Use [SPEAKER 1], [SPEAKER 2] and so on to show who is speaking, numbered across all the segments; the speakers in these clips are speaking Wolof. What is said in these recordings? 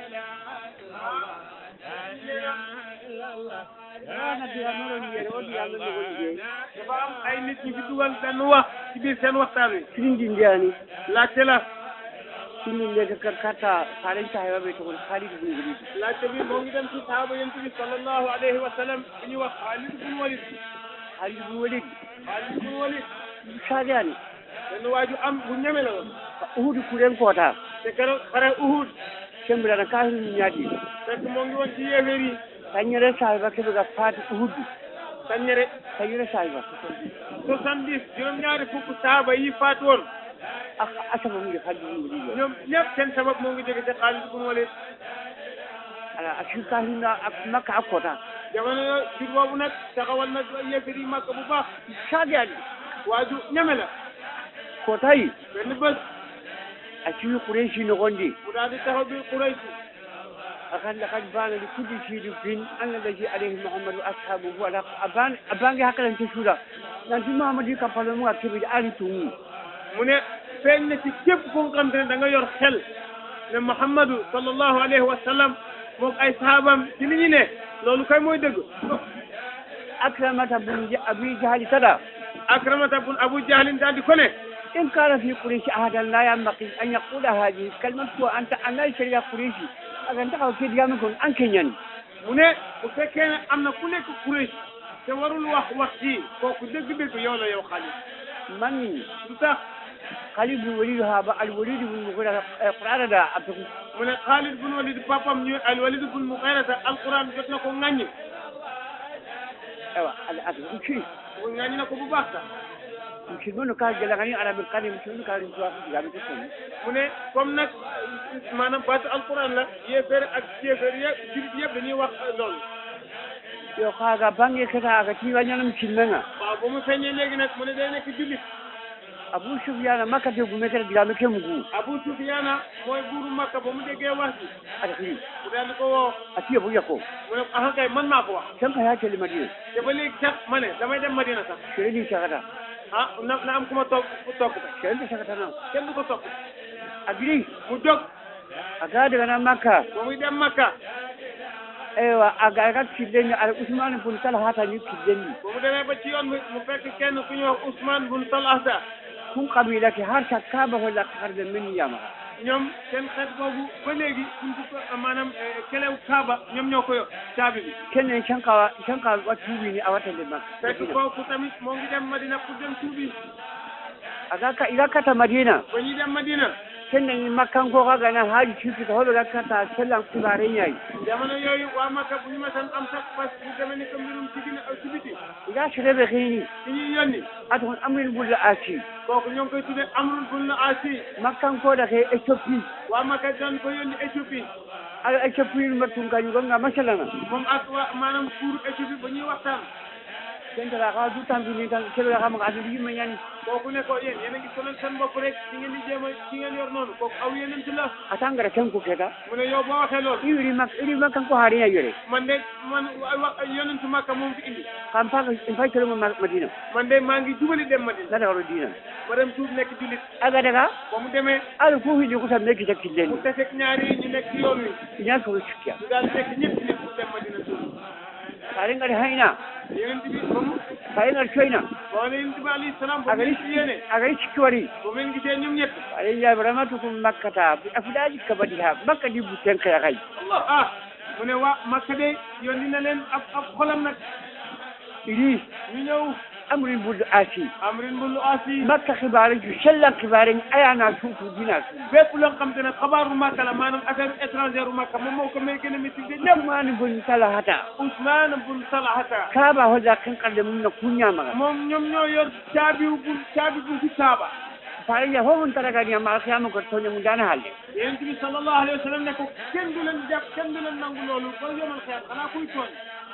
[SPEAKER 1] ana diga noron yere o diga no ko liggéey
[SPEAKER 2] dafa am ay nit ñu fi dugal benn wax ci biir seen waxtaan wi
[SPEAKER 1] sirindi ndiyani
[SPEAKER 2] laajte la
[SPEAKER 1] sirindi ndeka kar katta faalen sahiba ɓe togon haalidi bun guridi
[SPEAKER 2] laajte bi moo ngi dem ci sahaaba yonent bi sallallahu alayhi wa sallam bi ñuy wax Xaalid bun Walid
[SPEAKER 1] haalidi bun walidi
[SPEAKER 2] Xaalid bun Walid
[SPEAKER 1] sadani
[SPEAKER 2] benn waaju am bu ñeme la woon
[SPEAKER 1] uhudu kuren koota
[SPEAKER 2] te keroog xare Uhud
[SPEAKER 1] sembirana kahiru ñaadi
[SPEAKER 2] fekk moo ngi woon ci yéeféer yi
[SPEAKER 1] tañere sahiba keɓe ga faati uhudu
[SPEAKER 2] saññere
[SPEAKER 1] tañere sahiba
[SPEAKER 2] soixante-dix juróom-ñaari fukk sahaaba yi faatu woon
[SPEAKER 1] asaba mude haalidi bun walidi o
[SPEAKER 2] ñoom ñëpp seen sabab moo ngi jóge ci Xaalid bun Walid
[SPEAKER 1] ala a sir kahirna makka a koota
[SPEAKER 2] jamono yo jur boobu nag taxawal nag yéeféer yi Makka bu baax
[SPEAKER 1] sadani
[SPEAKER 2] waaju ñeme la
[SPEAKER 1] kootayi
[SPEAKER 2] benn bés
[SPEAKER 1] a ciwi kureysi nogondi
[SPEAKER 2] mu daal di taxaw bi Quraysh
[SPEAKER 1] akan lakad bana li kulli shay'in bin anna allazi alayhi muhammadu ashabuhu ala aban abange hakalan te suda nanti muhammadu ka palo mu akebe ali tumu
[SPEAKER 2] mu ne feeñ na ci képp ku nga xam te ne da nga yor xel ne Muhammadu sallallahu alayhi wa sallam moom ay sahabam ci li ñu ne loolu kay mooy dëgg
[SPEAKER 1] akramata bun abi jahali tada
[SPEAKER 2] akramata bun abu jahlin daal di ko ne
[SPEAKER 1] in kana fi quraishi ahadan la yambaqi an yaqula hadhihi kalmatu wa anta anna shari'a quraishi agan ta ke diga kon an kenyan
[SPEAKER 2] mu ne bu fekkee ne am na ku nekk Quraysh te warul wax wax ji kooku dëgg-dëgg yow la yow Xaalid
[SPEAKER 1] manni
[SPEAKER 2] lu tax
[SPEAKER 1] khalid bin walid haba al walid bin mughira qur'ana da abdu
[SPEAKER 2] mu ne Xaalid bun Walid papam ñu al Walid bun Mughirata alquran jot na ko ŋàññ
[SPEAKER 1] ewa al abdu ci
[SPEAKER 2] mu ŋàññ na ko bu baax sax
[SPEAKER 1] musulmanu ka jalagani ala bil qani musulmanu ka rin tuwa diga be ko
[SPEAKER 2] mu ne comme nag maanaam baatu alquran la yéeféer ak yéeféer yëpp jurit yëpp dañuy wax loolu
[SPEAKER 1] yo kaga bange kata aga tiwa ñanam silmenga
[SPEAKER 2] waaw ba mu feeñee léegi nag mu ne day nekk jullit
[SPEAKER 1] abu sufyana makka te gume kata digame ke mugu
[SPEAKER 2] Abu Sufyaana mooy buuru Makka ba mu déggee wax ji
[SPEAKER 1] ata kiri
[SPEAKER 2] mu daal di ko woo
[SPEAKER 1] ati yabu yakko
[SPEAKER 2] mu ne ah kay man maa ko wax
[SPEAKER 1] tan ka ya tele madina
[SPEAKER 2] te ba léegi sax ma ne damay dem Madina sax
[SPEAKER 1] sere ni sagata
[SPEAKER 2] ah na na am ku ma toog ku toog ko
[SPEAKER 1] sere ni sagata na
[SPEAKER 2] kenn du ko topp
[SPEAKER 1] agiri
[SPEAKER 2] mu jóg
[SPEAKER 1] aga daga na makka
[SPEAKER 2] ba muy dem Makka
[SPEAKER 1] ewa aga aga kideni ala usman bun talhata ni kideni
[SPEAKER 2] ba mu demee ba ci yoon bi mu fekk kenn ku ñuy wax Ousmane bun Talhata
[SPEAKER 1] kun qabila ke har sakaba wala karde min yama
[SPEAKER 2] ñoom seen xeet boobu ba léegi suñ ko maanaam kelew Kaaba ñoom ñoo ko yor caabi bi
[SPEAKER 1] kenen shanka shanka watubi ni awata le
[SPEAKER 2] fekk
[SPEAKER 1] makka
[SPEAKER 2] kooku tamit moo ngi dem Madina pour dem tuubi
[SPEAKER 1] aga ka ila kata madina
[SPEAKER 2] ba ñuy dem Madina
[SPEAKER 1] kenen ni makkan ko kaga na haji chuki to hobe ga kata sallan kubare nyai
[SPEAKER 2] jamono yooyu waa Makka bu ñu mësan am sax fas bu demee ni ko mbirum ci gina ci biti
[SPEAKER 1] ila sirebe khini
[SPEAKER 2] ci ñuy yónni
[SPEAKER 1] atun amrin bulla asi
[SPEAKER 2] kooku ñoo ngi koy tuddee Amrul bun Aasi
[SPEAKER 1] makkan ko da ke ethiopie
[SPEAKER 2] waa Makka doon ko yónni Éthiopie
[SPEAKER 1] ala ethiopie ma tun ka yugo nga masalana
[SPEAKER 2] moom ak waa maanaam kuuru Éthiopie ba ñuy waxtaan
[SPEAKER 1] kenta la ka du tambi ni tan kebe ga ma adu yimma nyani
[SPEAKER 2] kooku ne ko yéen yéen a ngi sonal seen bopp rek ci ngeen di jéem a ci ngeen yor noonu kooku aw yeneen ci la
[SPEAKER 1] atangara ken ko keta
[SPEAKER 2] mu ne yow boo waxee loolu
[SPEAKER 1] iwiri mak iri makkan ko hari ya yore
[SPEAKER 2] man de man wax yonentu Makka moom fi indi
[SPEAKER 1] kam pa in fa kelo ma madina
[SPEAKER 2] man de maa ngi jubali dem Madina
[SPEAKER 1] na da ro dina
[SPEAKER 2] ma dem tuub nekk jullit
[SPEAKER 1] aga daga
[SPEAKER 2] ba mu demee
[SPEAKER 1] ala ko hiji ko tamne ki
[SPEAKER 2] mu
[SPEAKER 1] takillen
[SPEAKER 2] teseeg ñaari ñu nekk ci yoon wi
[SPEAKER 1] ina ko shikya
[SPEAKER 2] ñu daal nekk ñëpp nekk pour dem Madina tuub
[SPEAKER 1] kare ngari haina
[SPEAKER 2] yonent bi ba mu
[SPEAKER 1] kare ngari choina
[SPEAKER 2] ba ne yonent bi alayhi salaam ba mu
[SPEAKER 1] agari
[SPEAKER 2] leen ci yéene
[SPEAKER 1] agari chikwari
[SPEAKER 2] ba mu leen gisee ñoom ñett
[SPEAKER 1] kare ya baramatu kum makkata afudaji kabadiha makka di buten kaya kai
[SPEAKER 2] Allah ah mu ne waa Makka de yónni na leen ab ab xolam nag
[SPEAKER 1] iri
[SPEAKER 2] ñu ñëw
[SPEAKER 1] amrin bul asi
[SPEAKER 2] amrin bul asi
[SPEAKER 1] makka khibare ju shallan khibare ayana sufu dina su
[SPEAKER 2] bépp loo xam te ne xabaaru Makka la maanaam affaire étrangère u Makka moom moo ko may gën a maîtriser ñëpp
[SPEAKER 1] mani bun talahata
[SPEAKER 2] Ousmane bun Talhata
[SPEAKER 1] kaba hoda kan kalde mun na kunya maga
[SPEAKER 2] moom ñoom ñoo yor caabi bu caabi bu ci Kaaba
[SPEAKER 1] fare ya ho mun taraga ni ma khiyama ko to mun dana halde
[SPEAKER 2] yonent bi sallallahu alayhi wa sallam ne ko kenn du leen jàpp kenn du leen nangu loolu ba yomal xeer xanaa kuy tooñ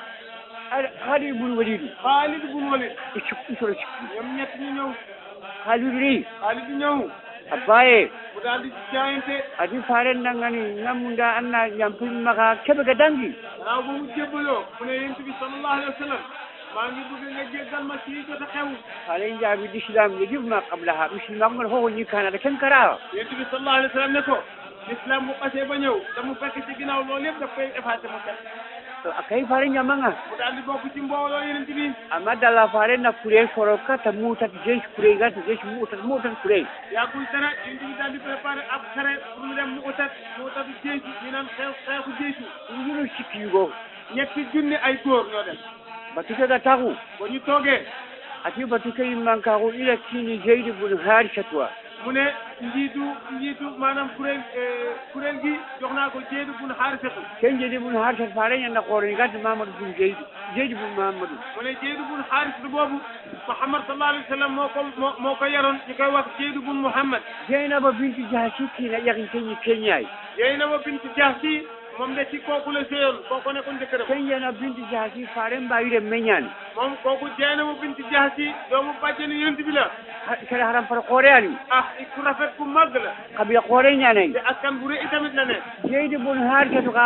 [SPEAKER 1] hadi bul walidi
[SPEAKER 2] Xaalid bun Walid
[SPEAKER 1] ikku isoro cikku
[SPEAKER 2] ñoom ñett ñu ñëw
[SPEAKER 1] halidu ri
[SPEAKER 2] Xaalid ñëw
[SPEAKER 1] abaye
[SPEAKER 2] mu daal di jaayante
[SPEAKER 1] adi faren dangani namunda anna yampin maka kebe ga dangi
[SPEAKER 2] gannaaw ba mu jébbaloo mu ne yonent bi sallallahu alayhi wa sallam maa ngi bëgg nga jéggal ma ci jot a xew
[SPEAKER 1] faren jabi l'islam yajib ma qablaha muslima ngon ho ni kana da ken kara
[SPEAKER 2] yonent bi sallallahu alayhi wa sallam ne ko l'islam bu xasee ba ñëw da mu fekk ci ginnaaw loolu yëpp daf koy effacé mu set
[SPEAKER 1] akai fare nyamanga
[SPEAKER 2] mu daal di bokk ci mbooloo yeneen bi
[SPEAKER 1] amma dalla fare na kure soro kata mutat jesh kure gata jesh mutat mutat kure
[SPEAKER 2] yàggul dara yeneen bi daal di préparé ab xare pour mu dem mu utat mu utat jeesu ñu naan xeex xeexu jeesu
[SPEAKER 1] yuru sikigo
[SPEAKER 2] ñetti junni ay góor ñoo dem
[SPEAKER 1] batuke ga tagu
[SPEAKER 2] ba ñu toogee
[SPEAKER 1] ati batuke immankagu ila kini zaid ibn harishatwa
[SPEAKER 2] mu ne njiitu njiitu maanaam kuréel kuréel gi jox naa ko jéedu bun xaarisatu
[SPEAKER 1] ken jeedi ibn harishat fare nyanda koroni gata mamadou bun zaid zaid ibn mamadou
[SPEAKER 2] mu ne jéedu bun xaarisatu boobu Muhammad sallallahu alayhi wa sallam moo ko moo moo ko yaroon ñu koy wax jéedu bun Muhammad
[SPEAKER 1] zainaba binti jahashi kina yakin kenyi kenyai
[SPEAKER 2] Zeynaba bintu Jahsi moom de ci kooku la séyoon kooku nekkoon jëkkëram
[SPEAKER 1] kenyana binti jahashi fare mbayire menyani
[SPEAKER 2] moom kooku Zeynaba bintu Jahsi doomu bàjjenu yonent bi la
[SPEAKER 1] kala haram fara kore ani
[SPEAKER 2] ah ku rafet ku màgg la
[SPEAKER 1] kabila kore nyanai
[SPEAKER 2] te askan bu rëy itamit la ne
[SPEAKER 1] jeedi bun harisatu ka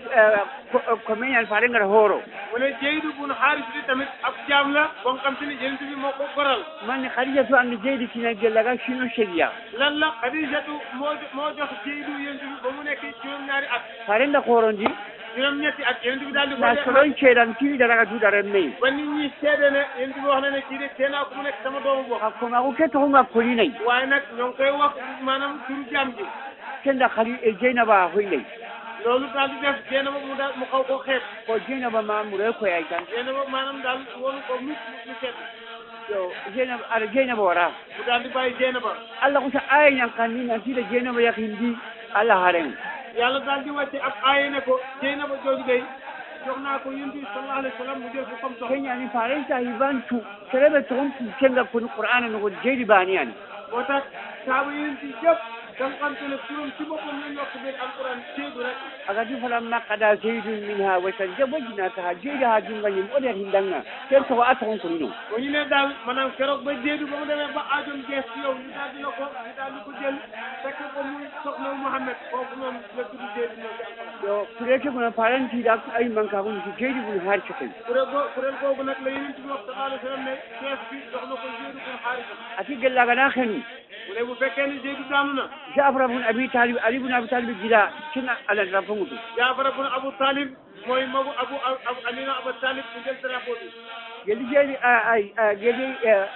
[SPEAKER 1] ko menyani fare ngara horo
[SPEAKER 2] mu ne Jeydu bun Xaarisatu tamit ab jaam la boo xam te ne yonent bi moo ko goral
[SPEAKER 1] man khadijatu an jeedi kina gellaga shino sheria
[SPEAKER 2] lan la Xadijatu moo moo jox Jeydu yonent bi ba mu nekk juróom-ñaari at
[SPEAKER 1] fare nda korondi
[SPEAKER 2] juróom-ñetti at yonent bi daal di ko
[SPEAKER 1] na
[SPEAKER 2] jox
[SPEAKER 1] solon ceedan kiri daraga dudare mey
[SPEAKER 2] ba nit ñi seede ne yonent bi wax na ne kii de tee naa ko mu nekk sama doomu bopp
[SPEAKER 1] a komaku ke toxunga kolinay
[SPEAKER 2] waaye nag ñoo ngi koy wax maanaam turu jaam ji
[SPEAKER 1] kenda khali e jeynaba hoynay
[SPEAKER 2] loolu daal di def Zeynaba mu daal mu xaw ko xeeb
[SPEAKER 1] ko jeynaba ma mure koyay tan
[SPEAKER 2] Zeynaba maanaam daal woonu ko mu mu seet
[SPEAKER 1] yo jeynaba aɗa jeynaba wara
[SPEAKER 2] mu daal di bàyyi Zeynaba
[SPEAKER 1] allah kusa aya ñankanni nantiɗa jeynaba yakindi allah haren
[SPEAKER 2] yàlla daal di wàcce ab aaya ne ko Zeynaba jooju day jox naa ko yonent bi sallallahu alayhi wa sallam mu jël ko comme soxna
[SPEAKER 1] keñani farenta hibantu serebe togon pu kenga koni qur'ana nogo jeydi baniyani
[SPEAKER 2] moo tax saaba yonent yi yëpp da nga xam te ne turam ci boppam lañ wax biir alquran Zeydu rek
[SPEAKER 1] agati falamma qada zeydun minha watan jabojinakaha jeydi ha jungañim oɗer hindanga ten togo a togon konino
[SPEAKER 2] ba ñu ne daal maanaam keroog ba Zeydu ba mu demee ba aajoom gees ci yow ñu daal di la ko ñu daal di ko jël fekk ko muy soxna Muhammad kooku moom la tudd Zeydu moom ci alquran
[SPEAKER 1] yo kureke gona farantiɗa ay mankakoni so jeydi bun har coken
[SPEAKER 2] kuréel goo kuréel googu nag la yonent bi wax sallallahu alayhi wa sallam ne chef bi jox na ko Zeydu bun Haarisa
[SPEAKER 1] ati gellagana henu
[SPEAKER 2] mu ne bu fekkee ne Zeydu daanu na
[SPEAKER 1] jafra bun abi talib ali bun abi talib gila kina aladra fongudu
[SPEAKER 2] Jaafar bun Abu Talib mooy magu Abu Abu Alina Abu Talib mu jël drapeau bi
[SPEAKER 1] gelli jeydi ay gelli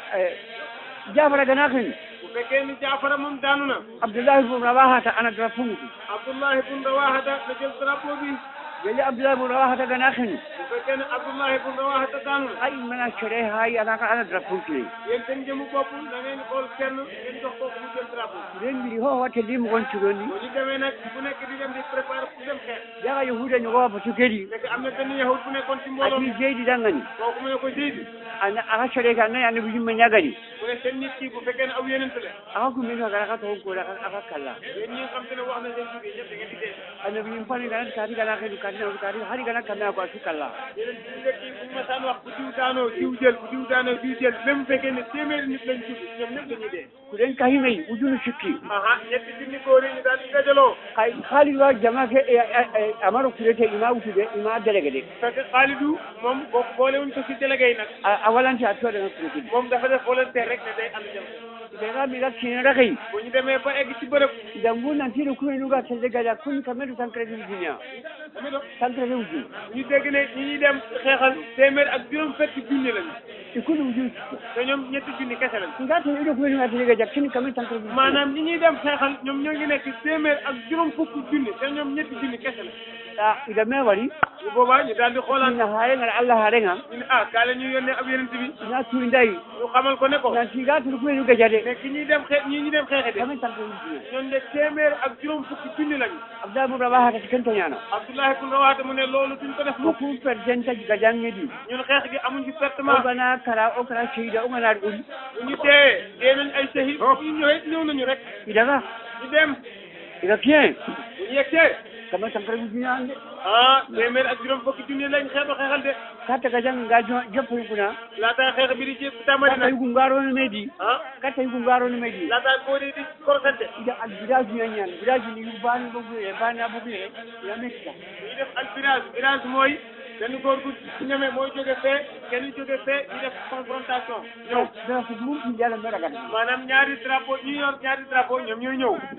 [SPEAKER 1] jafra gana henu
[SPEAKER 2] bu fekkee ni Jaafar moom daanu na
[SPEAKER 1] abdoullahi bun rawahata anadra fongudu
[SPEAKER 2] Abdullahi bun Rawahata na jël drapeau bi
[SPEAKER 1] gelli abdoullahi bun rawahata gana henu
[SPEAKER 2] bu fekkee ne Abdullahi bun Rawahata daanu na
[SPEAKER 1] ay mana sere hay anaka anadra fonkile
[SPEAKER 2] yéen seen jëmu bopp da ngeen xool kenn ngeen jox kooku mu jël drapeau
[SPEAKER 1] ren mbiri ho watte lim gon cuɗonni
[SPEAKER 2] bu ñu demee nag bu nekk di dem di préparer pour dem xeex
[SPEAKER 1] yaga yahuda ñogowa batu kedi
[SPEAKER 2] fekk am na benn yahud bu nekkoon ci mbooloo
[SPEAKER 1] ati
[SPEAKER 2] mi
[SPEAKER 1] jeydi dangani
[SPEAKER 2] kooku mu ne ko Zeydu
[SPEAKER 1] ana aka sere ka nayi annabi yimme ñagani
[SPEAKER 2] mu ne seen nit ki bu fekkee ne aw yenente la
[SPEAKER 1] aka kummin ka gara ka togon koɗa aka kalla
[SPEAKER 2] yéen ñi nga xam te ne wax na seen jógee ñëpp da ngeen di dee
[SPEAKER 1] annabi yim fani ganati kati gana hedu kati nawdu kati hari gana kamea ko atu kalla
[SPEAKER 2] yeneen ci njëkk yi bu ñu masaan wax bu diw daanoo diw jël bu diw daanoo diw jël même bu fekkee ne téeméeri nit lañ jub ñoom ñëpp dañuy dee
[SPEAKER 1] kuɗen kahinayi ujunu sikki
[SPEAKER 2] aha ñetti junni góor yi ñu daal di dajaloo
[SPEAKER 1] hay haalid wa jama ke amaro kurete ima wutude ima délégué de
[SPEAKER 2] fekk Xaalidu moom boo boolewuñ ko ci délégué yi nag
[SPEAKER 1] a walante a tuwaɗanga kuretede
[SPEAKER 2] moom dafa def volontaire rek ne day am jëm
[SPEAKER 1] ɓega miga kinera kay
[SPEAKER 2] bu ñu demee ba egg ci bërëb
[SPEAKER 1] dangu nantiɗo kumenuga telde gada kuni kameɗo tancrete ujunia
[SPEAKER 2] dama doon
[SPEAKER 1] tancrete uju
[SPEAKER 2] ñu dégg ne ñi ñuy dem xeexal téeméer ak juróom fekk junni lañu
[SPEAKER 1] e kuni uju
[SPEAKER 2] te ñoom ñetti junni kese lañu
[SPEAKER 1] nga to iɗo kumenuga telde gada kini kameɗo tancrete uju
[SPEAKER 2] maanaam ñi ñuy dem xeexal ñoom ñoo ngi nekk téeméer ak juróom fukk junni te ñoom ñetti junni kese la
[SPEAKER 1] a ida me wari
[SPEAKER 2] bu boobaa ñu daal di xoolaat
[SPEAKER 1] ina harengar allah harenga
[SPEAKER 2] ñu ne ah kaa la ñuy yónnee ab yeneen bi
[SPEAKER 1] ina tuindayi
[SPEAKER 2] ñu xamal ko ne ko
[SPEAKER 1] nanti ga tono kumenuga jade
[SPEAKER 2] ne ki ñuy dem xe ñii ñu dem xeexe de
[SPEAKER 1] kameɗo tancrete ujunia
[SPEAKER 2] ñoom de téeméer ak juróom fukki junni lañu
[SPEAKER 1] abdal bun rabaha tati kentoñano
[SPEAKER 2] Abdoulahi bun Rawaha mu ne loolu duñ ko def mukk
[SPEAKER 1] woku percentage gadangeɗi
[SPEAKER 2] ñun xeex gi amuñ ci pertement
[SPEAKER 1] ogana kara o kara seyida oganaɗo ɗum
[SPEAKER 2] bu ñu teewee dee nañ ay sahid bu ñu ñëwee ñëw nañu rek
[SPEAKER 1] idaga
[SPEAKER 2] ñu dem
[SPEAKER 1] ida bien
[SPEAKER 2] bu ñu yegsee
[SPEAKER 1] kameɗo tancrete ujunia ande
[SPEAKER 2] ah téeméer ak juróom fukki junni lañ xeex ba xeexal de
[SPEAKER 1] katta gadan ga joppo yuguna
[SPEAKER 2] laataa xeex bi di ci tamari
[SPEAKER 1] katta
[SPEAKER 2] nag
[SPEAKER 1] yugu ngarono meɗi
[SPEAKER 2] ah
[SPEAKER 1] katta yugu ngarono meɗi
[SPEAKER 2] laataa koo di di korosante
[SPEAKER 1] ida al village ñañan village ni yu bani bogure bana bogure ina mettita
[SPEAKER 2] ñu def al virage virage mooy benn góor gu ñeme mooy jóge fee kenn jóge fee ñu def confrontation ñëw
[SPEAKER 1] dara ko ɗum ɗum yala meɗa gada
[SPEAKER 2] maanaam ñaari drapeau ñu yor ñaari drapeau ñoom ñooy ñëw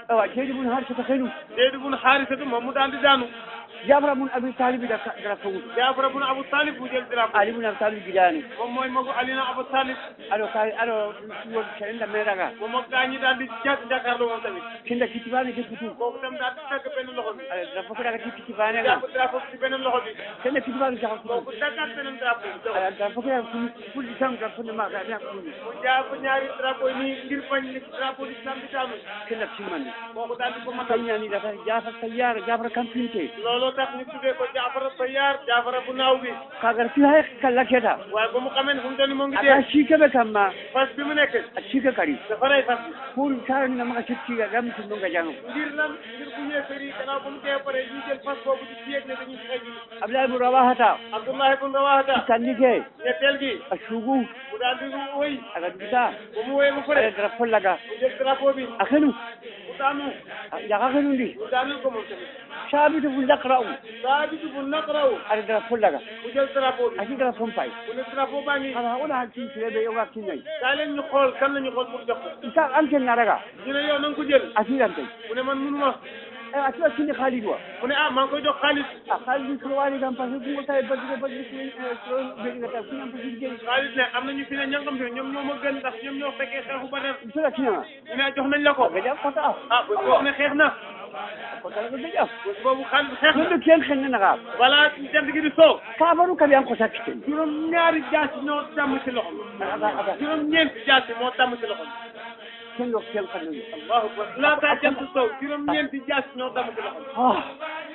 [SPEAKER 1] awa jeydi mun har sata henu
[SPEAKER 2] Zeyd bun Haarisatu moom mu daal di daanu
[SPEAKER 1] jafra mun abi talibi da dara fongudu
[SPEAKER 2] Jaafar bun Abu Talib bu jël drapeau
[SPEAKER 1] ali mun abi talibi gidani
[SPEAKER 2] moom mooy magu Alina Abu Talib
[SPEAKER 1] aɗo ka aɗo won serenda meɗaga
[SPEAKER 2] moom ak gaa ñi daal di jàkk jàkkaarloo moom tamit
[SPEAKER 1] kinda kittibani ke futu
[SPEAKER 2] kooku tam daal di dagg benn loxo bi
[SPEAKER 1] aɗa dara fof ɗaga ti kittibanega
[SPEAKER 2] jàpp drapeau bi ci beneen loxo bi
[SPEAKER 1] kende kittibani jaha futu
[SPEAKER 2] kooku daggaat beneen drapeau bi
[SPEAKER 1] aɗa dara fof ɗaga fulɗi tan dara fonde maga aɗa fulɗi
[SPEAKER 2] mu jàpp ñaari drapeau yi nii ngir bañ ni drapeau l'islam bi daanu
[SPEAKER 1] kenda timmanni
[SPEAKER 2] kooku daal di ko matal
[SPEAKER 1] kañani data jafra tayyara jafra kampinte
[SPEAKER 2] looloo tax ñu tuddee ko Jaafara Sayyaar Jaafara bu naaw bi
[SPEAKER 1] kagar fi hay kallaketa
[SPEAKER 2] waaye ba mu xamee ne fu mu toll nii moo ngi
[SPEAKER 1] ata
[SPEAKER 2] dee
[SPEAKER 1] sikeɓe kamma
[SPEAKER 2] fas bi mu nekk
[SPEAKER 1] a sike kadi
[SPEAKER 2] dafa rey fas bi
[SPEAKER 1] pour taraninamaga settiga gam tunnonga jangam
[SPEAKER 2] ngir lan ngir bu yéefar yi gannaaw ba mu dee pare ñu jël fas boobu di fiyeeg ne dañuy xëy ji
[SPEAKER 1] abdoulaye mo rawahata
[SPEAKER 2] Abdullahi bun Rawahata
[SPEAKER 1] kannike
[SPEAKER 2] ñetteel gi
[SPEAKER 1] a suugu
[SPEAKER 2] mu daal di wëy
[SPEAKER 1] aga duta
[SPEAKER 2] ba mu wëyee ba
[SPEAKER 1] aɗa
[SPEAKER 2] pare
[SPEAKER 1] dara follaga
[SPEAKER 2] mu jël drapeau bi
[SPEAKER 1] a xenu
[SPEAKER 2] mu daanu
[SPEAKER 1] jaga xenundi
[SPEAKER 2] mu daanul ko moom tamit
[SPEAKER 1] sabitu fu lakra'u
[SPEAKER 2] Saabitu bu naqraw
[SPEAKER 1] aɗa dara follaga
[SPEAKER 2] mu jël drapeau bi
[SPEAKER 1] ati dara fompay
[SPEAKER 2] mu ne drapeau baa ngi
[SPEAKER 1] ala wona hakkintireɓe yoga kinnayi
[SPEAKER 2] kaa leen ñu xool kan la ñu xool pour jox ko
[SPEAKER 1] isa anken naraga
[SPEAKER 2] ñu ne yow na nga ko jël
[SPEAKER 1] atirantay
[SPEAKER 2] mu ne man munuma
[SPEAKER 1] e a tiwa kinni haalid wa
[SPEAKER 2] mu ne ah maa ngi koy jox xaalis
[SPEAKER 1] a haalidi kono wawi kam par ce que ɗum tawi baddude baddude ko beɗigata kuñam ko jiɗi jeyi
[SPEAKER 2] xaalis ne am na ñu fi ne ñangam fi ñoom ñoo ma gën ndax ñoom ñoo fekkee xeexu Badar
[SPEAKER 1] sola kinama
[SPEAKER 2] ñu ne jox nañ la ko
[SPEAKER 1] gaƴa kota
[SPEAKER 2] ah bés boobu ne xeex na
[SPEAKER 1] kotalaga gaƴa
[SPEAKER 2] bés boobu xaalis xeex na
[SPEAKER 1] ɗumɗo ken xennanaga
[SPEAKER 2] balaa jant gi di soo
[SPEAKER 1] kabaru kadi an ko sakkiten
[SPEAKER 2] juróom ñaari jaasi ñoo tàmm ci loxo
[SPEAKER 1] aga aga
[SPEAKER 2] juróom ñeenti jaasi moo tàmm ci loxo
[SPEAKER 1] ken ɗo ken xennayo
[SPEAKER 2] allahu akbar laataa jant soo juróom ñeenti jaasi ñoo tàmm ci loxo
[SPEAKER 1] ah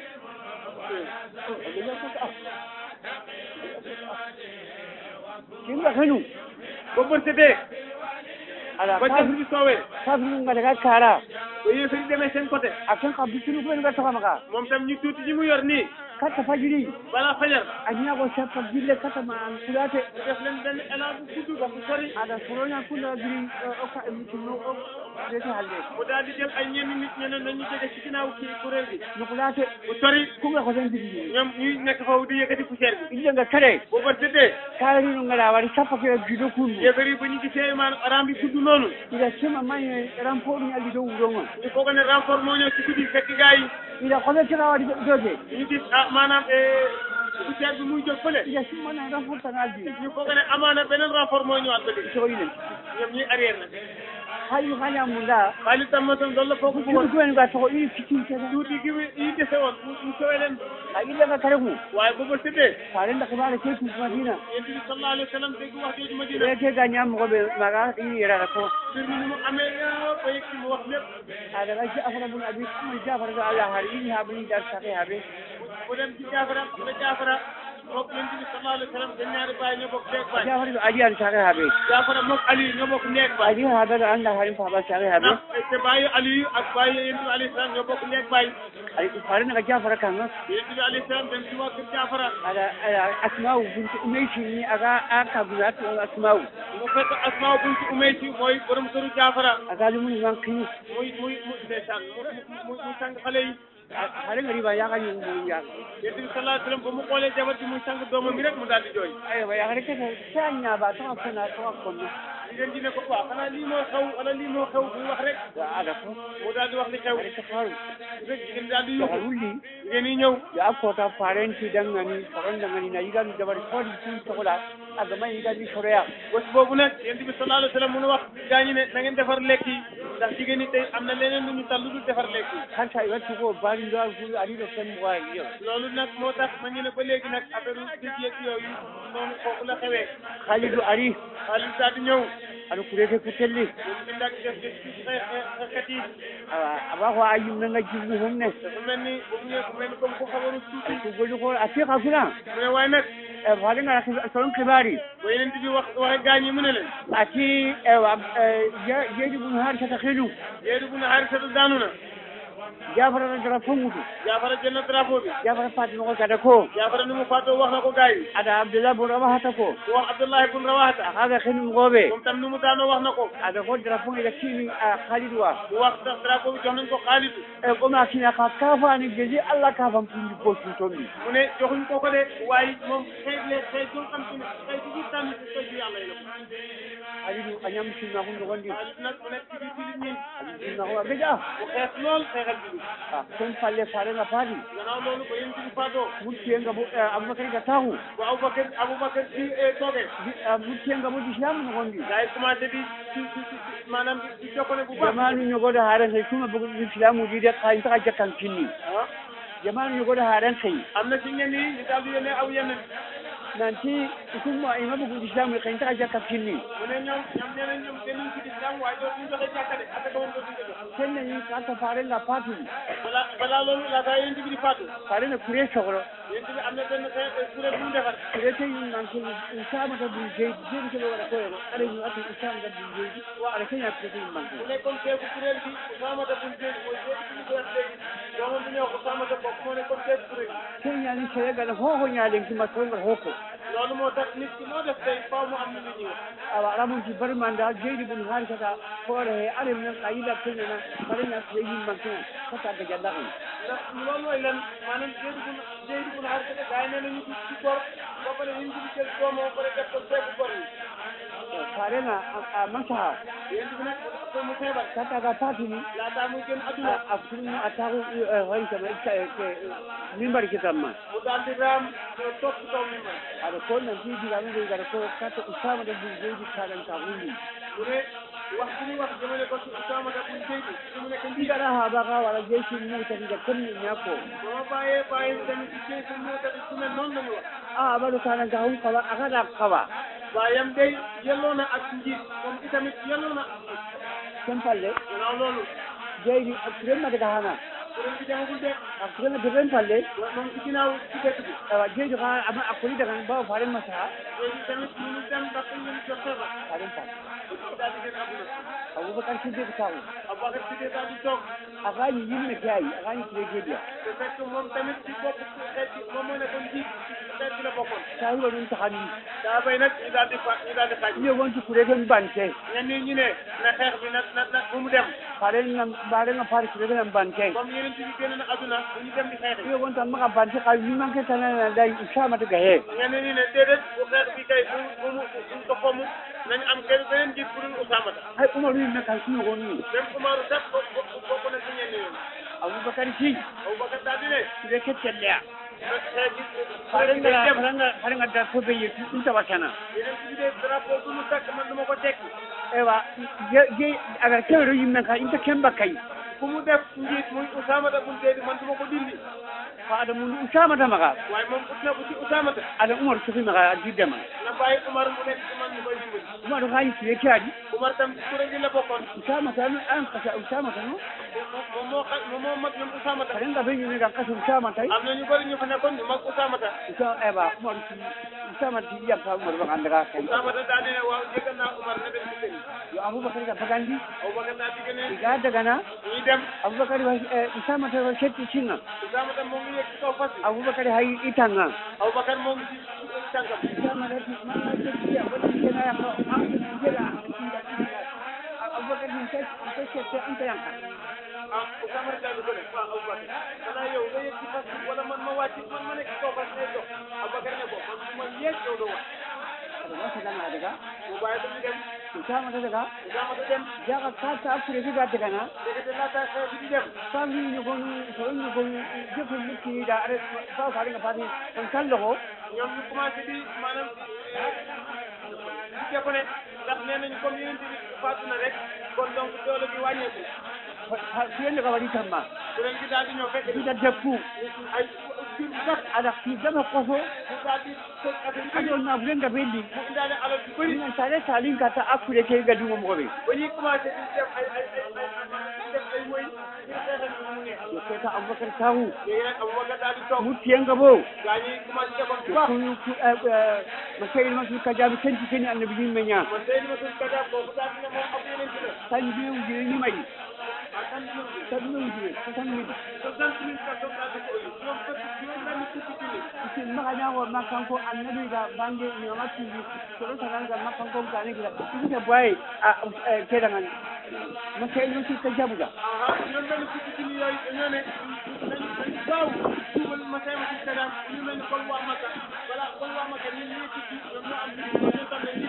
[SPEAKER 1] kinga xenu
[SPEAKER 2] ba bët setee
[SPEAKER 1] ala
[SPEAKER 2] ba jant bi soowee
[SPEAKER 1] kafinu ngadaga kara
[SPEAKER 2] ba yéefar yi demee seen côté
[SPEAKER 1] a ken xa bitinu kuɓen ga taxamaga
[SPEAKER 2] moom tam ñu tuuti ñi mu yor nii
[SPEAKER 1] katta fajiri
[SPEAKER 2] balaa fajar
[SPEAKER 1] a ñago sappa gille katta ma an kulate
[SPEAKER 2] mu def leen benn élan bu gudd ba bu sori
[SPEAKER 1] aɗa soroña kunda giri oka mitino rete halde
[SPEAKER 2] mu daal di jël ay ñenn nit ñeneen dañu jóge ci ginnaaw kii kuréel gi
[SPEAKER 1] nukulate
[SPEAKER 2] bu sori
[SPEAKER 1] kuga ko ten digii
[SPEAKER 2] ñoom ñuy nekk foofu di yëkkati poussière bi
[SPEAKER 1] illenga kare
[SPEAKER 2] boo bët setee
[SPEAKER 1] karino ngara waɗi sappa ke gido kundu
[SPEAKER 2] yéefar yi ba ñu gisee maanaam aram bi gudd noonu
[SPEAKER 1] ida sema mañe rampoɗum alli dow wuronga
[SPEAKER 2] ñu foog ne renfort moo ñëw ci guddi fekk gars yi
[SPEAKER 1] ida koɓe kera waɗi dote
[SPEAKER 2] ñu gis ah maanaam poussière bi muy jóg fële
[SPEAKER 1] ida simmana rampoɗ tan aldi
[SPEAKER 2] ñu foog ne amaana beneen renfort mooy ñëwaat ba léegi
[SPEAKER 1] soyilen
[SPEAKER 2] ñoom ñuy arrière nag
[SPEAKER 1] hayu hañamunda
[SPEAKER 2] xaalis tam tam loolu la foog
[SPEAKER 1] kiɗo
[SPEAKER 2] bëggoon
[SPEAKER 1] kumen ga togo i fittintena
[SPEAKER 2] tuuti gi yi dese woon mu mu sowee leen
[SPEAKER 1] a illenga kare ku
[SPEAKER 2] waaye ba bët setee
[SPEAKER 1] farenda keɓaɗa ke tumadina
[SPEAKER 2] yéen bi sallallahu alayhi wa sallam dégg wax jooju Madina
[SPEAKER 1] ɓe ga ñammogoɓe maga i yerata ko
[SPEAKER 2] mbir mi ni mu amee yëpp ba yëg ci mu wax lépp
[SPEAKER 1] aɗaga jafara bun abi aman jafara ɗo allah har ini haɓani dar sake haɓe
[SPEAKER 2] mu dem ci jaafara xam nga jaafara mook yonent bi sallallahu alayhi wa sallam seen ñaari baay ñoo bokk neeg baay
[SPEAKER 1] jafara ɗo ali an sake haɓe
[SPEAKER 2] jaafara mook Ali ñoo bokk neeg baay
[SPEAKER 1] ali haɓe ɗo anda harin faɓa sake haɓe
[SPEAKER 2] ndax te baayu Ali ak baayu yonent bi alayhi salaam ñoo bokk neeg baay
[SPEAKER 1] farenaga jafara kanga
[SPEAKER 2] yonent bi alayhi salaam dem ci waa kër jaafara
[SPEAKER 1] aɗa aɗa asmau bunti umeysini aga a kaguna to asmau
[SPEAKER 2] mu fekk asmaa bunti umaysi mooy borom këru jaafara
[SPEAKER 1] aga lumuni man kini
[SPEAKER 2] muy muy mu ndeysaan mu mu muy sang xale yi
[SPEAKER 1] harenga riba yagañi umuru yaga
[SPEAKER 2] yonent bi sallallahu alayhi wa sallam ba mu xoolee jabar ji muy sang doomam mi rek mu daal di jooy
[SPEAKER 1] aywa yagare kete sa ñaaba toga fona toga konna
[SPEAKER 2] jigéen ji ne ko waaw xanaa lii moo xew wala lii moo xew bu wax rek
[SPEAKER 1] aɗa fo
[SPEAKER 2] mu daal di wax li xew
[SPEAKER 1] aɗa safaru
[SPEAKER 2] rek jigéen daal di
[SPEAKER 1] toga
[SPEAKER 2] yóbbu
[SPEAKER 1] wulli
[SPEAKER 2] jigéen yi ñëw
[SPEAKER 1] ya kota farenti dangani sorondangani na yigani dabari fodi tun togola agama yigani soroya
[SPEAKER 2] bés boobu nag yonent bi sallallahu alayhi wa sallam mu nu wax gaa ñi ne na ngeen defar lekk yi ndax jigéen ñi tey am na leneen lu ñu tal lu dul defar lekk yi
[SPEAKER 1] kanta iwattugo bari ndo aɗiɗo femmoa yo
[SPEAKER 2] loolu nag moo tax ma ñu ne ba léegi nag affaire dëj yeeg yooyu noonu foofu la xewee
[SPEAKER 1] halidu ari
[SPEAKER 2] xaalis daal di ñëw
[SPEAKER 1] aɗa kureke ko telli
[SPEAKER 2] ñoom ñu daal di def def ci xeet yi
[SPEAKER 1] awa ko a yimnanga jibnu homne
[SPEAKER 2] dafa mel ni bu mu ñëwee fu mel ni comme ku xawaru tuuti
[SPEAKER 1] ko golli ko a fiqa funa
[SPEAKER 2] mu ne waaye nag
[SPEAKER 1] e faɗenga soron kibari
[SPEAKER 2] ba yeneen bi wax waxe gaa ñi mu ne leen
[SPEAKER 1] ati ewa jeydi mum har sata helu
[SPEAKER 2] yeedu bu ne xaarisatu daanu na
[SPEAKER 1] jafara na dara fongutu
[SPEAKER 2] jaafara jël na drapeau bi
[SPEAKER 1] jafara fatima ko kada ko
[SPEAKER 2] jaafara ni mu faatoo wax na ko gars yi
[SPEAKER 1] ada abdullah bun rawahata ko
[SPEAKER 2] ku wax abdullahi bun rawahata
[SPEAKER 1] akaga xenum ngoɓe
[SPEAKER 2] moom tam ni mu daanoo wax na ko
[SPEAKER 1] ada ko dara fongi da kini a khalid wa
[SPEAKER 2] mu wax sax drapeau bi jox nañ ko xaalitu
[SPEAKER 1] e koma kina ka kafani geji allah kafam pundi postu tombi
[SPEAKER 2] mu ne joxuñ ko ko de waaye moom xëy le xëy jo xam te ne xëy si biir tànn si xëy si yàlla yi la ko
[SPEAKER 1] alidu a ñam simna ko nogondi
[SPEAKER 2] xaalis nag mu nekk ci biir jullit ñi
[SPEAKER 1] simna ko a geja
[SPEAKER 2] mu xeex lool xeexal jullit
[SPEAKER 1] a kon falle farenga faati
[SPEAKER 2] gannaaw loolu ba yéen ci faatoo
[SPEAKER 1] muttiyenga bo aboubacar ga taxu
[SPEAKER 2] bu Aboubacar Aboubacar ci toogee
[SPEAKER 1] muttiyenga bo islam nogondi
[SPEAKER 2] gars yi commencé di ci ci ci maanaam di di jokkone bu baax
[SPEAKER 1] jamanu ñogoɗo haren hay kuma bogo islamuji de kayin taka jakkan kinni
[SPEAKER 2] ah
[SPEAKER 1] jamanu ñogoɗo haren kay
[SPEAKER 2] am na ci ñenn yi ñu daal di yónnee aw yenn
[SPEAKER 1] nanti ikumma ima bogo islamu kayin taka jakkan kinni
[SPEAKER 2] mu ne ñoom ñoom nee nañ ñoom dañuy ci islam waaye doo ñu joxe jàkka de ak ko woon doo ñu joxe
[SPEAKER 1] kenne ni kata farenga patuli
[SPEAKER 2] balaa balaa loolu laataa yéen bi di faatu
[SPEAKER 1] farena kure sohro
[SPEAKER 2] yéen bi am na benn xeex kuréel bu mu defar
[SPEAKER 1] kure te yin nanke isamata bun jeydi jeydi keɓe waɗa koyeno aɗa ñu ati isamata bun jeydi aɗa keña kure te yin manke
[SPEAKER 2] mu nekkoon seefu kuréel bi Usaamata bun Zayd mooy seefu suñu kuréel léegi doomam bu ñuy wax Usaamata bokk moo nekkoon seefu kuréel bi
[SPEAKER 1] keñani seregal hoho ñalenki masrongal hokko
[SPEAKER 2] loolu moo tax nit ki moo def tey faaw mu am lu ñu ñëw
[SPEAKER 1] awa aramunti barimanda jeydi bun harisata hoore he aɗem nan a yiɗa keñana farena kure yin mankena kata ga jallaken
[SPEAKER 2] ndax loolu mooy lan maanaam Zayd bun Zayd bun Haarisa gars yi nee nañu ci ci bor ba pare ñu ngi jël doomam ba pare def ko seefu bor yi
[SPEAKER 1] farena a masaha
[SPEAKER 2] yéen bi nag ko mu feebar
[SPEAKER 1] kata ga patini
[SPEAKER 2] laataa muy génn adduna
[SPEAKER 1] a furni a taku harisama mimbari kitamma
[SPEAKER 2] mu daal di raam toog ci kaw mi man
[SPEAKER 1] aɗa ko nanti digamude gara ko kata usamata bun jeydi kaɗan ka hunni
[SPEAKER 2] mu ne wax bi ñuy wax jëmale ko ci Usaamata bun Zayd fi mu nekk nii
[SPEAKER 1] ndigaɗa ha baka wala jeysi mutatiga comme ñakko
[SPEAKER 2] ba ma bàyyee bàyyi tamit ci Zayd moo tamit su mel noonu la ñu wax
[SPEAKER 1] a aɓaɗo kanan ka hun kawa akaɗa kawa
[SPEAKER 2] waayam day yelloo na ak njiit moom itamit yelloo na ak njiit
[SPEAKER 1] ken palle
[SPEAKER 2] gannaaw loolu
[SPEAKER 1] jeydi kurenma daga hana
[SPEAKER 2] kuréel bi demagul de
[SPEAKER 1] a kurena deben palle
[SPEAKER 2] wa- moom ci ginnaaw ci dëkk bi
[SPEAKER 1] awa jeydi ka ama a koli daga bawa faren masaha
[SPEAKER 2] léegi tamit ñu ngi dem ndax dañ leen jot feebar
[SPEAKER 1] faren palle
[SPEAKER 2] dañu daal di gën àdduna
[SPEAKER 1] aboubacar siddiq taku
[SPEAKER 2] Abubakar si dee daal di toog
[SPEAKER 1] akañi yimme ke ayi akañi kire jediya
[SPEAKER 2] te fekk moom tamit ci bopp ci xeet bi moom moo nekkoon njiit ci xeet bi la bokkoon
[SPEAKER 1] sahiba ɗum tahani
[SPEAKER 2] daa bay nag ñu daal di fa ñu daal di xaaj
[SPEAKER 1] iyo wonti kure ten bante
[SPEAKER 2] ñenn ñi ñu ne na xeex bi na na na bu mu dem
[SPEAKER 1] farenga mbarenga fari kure ten bante
[SPEAKER 2] comme yeneen ci bi génn na àdduna bu ñu dem di xeex
[SPEAKER 1] iyo wonta maka bante ka wimanke tanana day usamata ga he
[SPEAKER 2] ñenn ñi ne déedéet bu xeex bi kay bu bu mu buñ ko fomm nañ am kenn beneen njiit bu dul Usaamata
[SPEAKER 1] hay umaru yimme ka sunogoni
[SPEAKER 2] même Umaru sax bo bo bokk na ci ñenn ñoom
[SPEAKER 1] aboubacar si
[SPEAKER 2] Abubakar daal di ne
[SPEAKER 1] kure ke telleya
[SPEAKER 2] nag xeex bi
[SPEAKER 1] farenga
[SPEAKER 2] dem
[SPEAKER 1] farenga farenga da fobe ye ɗum tawatana
[SPEAKER 2] yeneen ci bi de drapeau bu mu takk man duma ko tekki
[SPEAKER 1] ewa je agar kewɗo yimmen ka inta kemba kay
[SPEAKER 2] fu mu def njiit muy Usaamata bun Zayd man duma ko dindi
[SPEAKER 1] fa aɗa mum usamata maka
[SPEAKER 2] waaye moom ut na ko ci Usaamata
[SPEAKER 1] aɗa umaru sofi maka a jiddema
[SPEAKER 2] na bàyyi Umar mu nekk ci man ñu koy dimbali
[SPEAKER 1] umaru hayi kure keaɗi
[SPEAKER 2] Umar tam ci kuréel gi la bokkoon
[SPEAKER 1] usamata no an kasa usamata no
[SPEAKER 2] moom moo xa moom moo mag ñoom Usaamata
[SPEAKER 1] farenga ɓe ñumi kan kasa usamata
[SPEAKER 2] am na ñu bëri ñu fa nekkoon ñu mag Usaamata
[SPEAKER 1] usa ewa umaru si usamata si yiyam ka umaru maka andaga kay
[SPEAKER 2] Usaamata daal di ne waaw jéggal naa Umar na dem ci sëñ
[SPEAKER 1] yo aboubacar ga bagandi
[SPEAKER 2] Abubakar daal di gën a
[SPEAKER 1] iga dagana
[SPEAKER 2] ñuy dem
[SPEAKER 1] aboubacar usamata ko setti singa
[SPEAKER 2] Usaamata moo ngi yëg ci kaw fas yi
[SPEAKER 1] aboubacar hay itanga
[SPEAKER 2] Abubakar moo ngi ci ci tànkam
[SPEAKER 1] usamata ma settiya waɗi kenaya ko am jeɗa aboubacar min ko sette anta yanka
[SPEAKER 2] ah Usaamata daal di ko ne waaw Abubakar xanaa yow nga yëg ci fas bi wala man ma wàcc man ma nekk ci kaw fas ngay dox Abubakar ne ko man su ma yéeg yow doo wàcc
[SPEAKER 1] aɗa wasagana daga
[SPEAKER 2] mu bàyyi ko ñu dem
[SPEAKER 1] usamata daga
[SPEAKER 2] Usaamata dem
[SPEAKER 1] jaga kata apure figa dagana
[SPEAKER 2] ndekete laata xeex bi di dem
[SPEAKER 1] famille ñogonu so ñogonu jefo mukkiɗa aɗa fa farenga fati on kalloxo
[SPEAKER 2] ñoom ñu commencé di maanaam di jàpp ne ndax nee nañu comme yeneen bi faatu na rek kon donc doole bi wàññeeku
[SPEAKER 1] fiyende ka waɗi tamma
[SPEAKER 2] kuréel gi daal di ñëw fekk
[SPEAKER 1] fiɗa deppu
[SPEAKER 2] ay jur bu sax
[SPEAKER 1] aɗa fi dama koso
[SPEAKER 2] mu daal di toj affaire yi
[SPEAKER 1] aɗo nafulenga ɓelli
[SPEAKER 2] mu indaale alal bu bëri
[SPEAKER 1] inen sare salin kata apure ke gadugo mogoɓe
[SPEAKER 2] ba ñuy commencé di def ay ay ay ay di def ay woy di xeexal ñu mu neex
[SPEAKER 1] yo keta aboubacar tahu
[SPEAKER 2] léegi nag Abubakar daal di toog
[SPEAKER 1] muttiyenga bo
[SPEAKER 2] gaa ñi commencé defoon bu baax
[SPEAKER 1] ma seyil ma fi kajaɓe kenti keni annabi yimɓe ña
[SPEAKER 2] man Seydou Massoud Kadia boobu daal di ne moom ab yeneen ci la
[SPEAKER 1] tan mbewjire ñimayi
[SPEAKER 2] ah kan ñu
[SPEAKER 1] tandiɓe ujune soixante mille
[SPEAKER 2] soixante mille personnes daa dëkk Europe juróom fukki juróom benn fukki junni
[SPEAKER 1] si magañago makkanko annabi ga bange ñoma tuubi soɗo tananga makkanko gane gila ibita boye a keɗagan maka ilmo si ka jabuga
[SPEAKER 2] aha juróom benn fukki junni yooyu dañoo ne nañ nañ gaaw tuubal Masay ma ci kadam ñu mel ni comme waa Makka voilà comme waa Makka ñun ñuy tukki ñoom ñoo am ñu tam ne